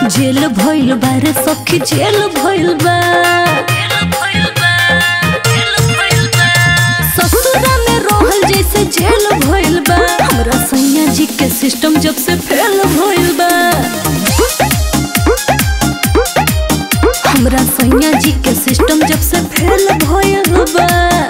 जेल भइल बा रे सखी जेल भइल बा ससुरा में रहल जैसे जेल भइल बा हमरा सैया जी के सिस्टम जब से फेल भइल बा हमरा सैया जी के सिस्टम जब से फेल भइल बा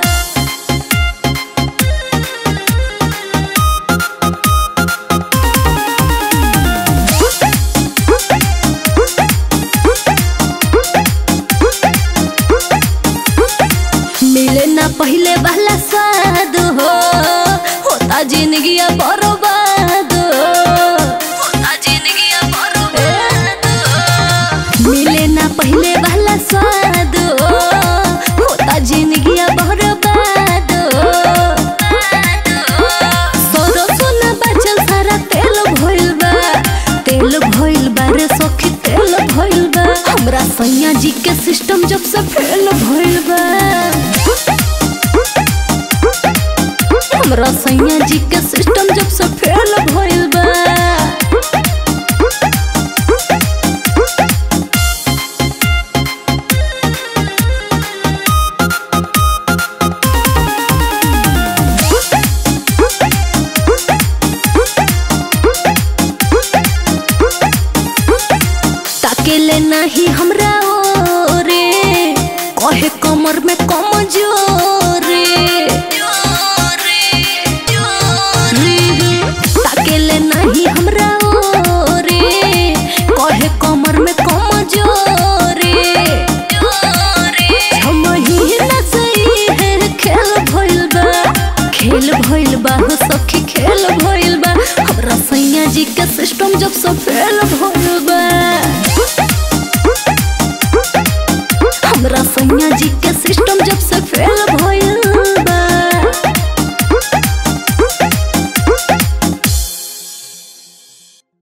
मिले ना पहले वाला स्वाद हो होता जिंदगी बर्बाद हो होता जिंदगी बर्बाद हो मिले ना पहले वाला स्वाद हो होता जिंदगी बर्बाद हो सोरो सोना बचल सारा तेल भइल बा तेल भइल बा रे सखी तेल भइल बा हमरा सैया जी के सिस्टम जब से फेल भइल बा हमरा सैया जी के सिस्टम जब से फेल भइल बा ताकेले नहीं हमरा ओरे कहे कमर में कम जोरे ताकेले नहीं हमरा ओरे कहे कमर में कम जोरे महीना सही है खेल भइल बा खेल भइल बा हो सखी खेल भइल बा हमरा सैया जी के सिस्टम जब से फेल भइल बा हमरा सैया जी के सिस्टम जब से फेल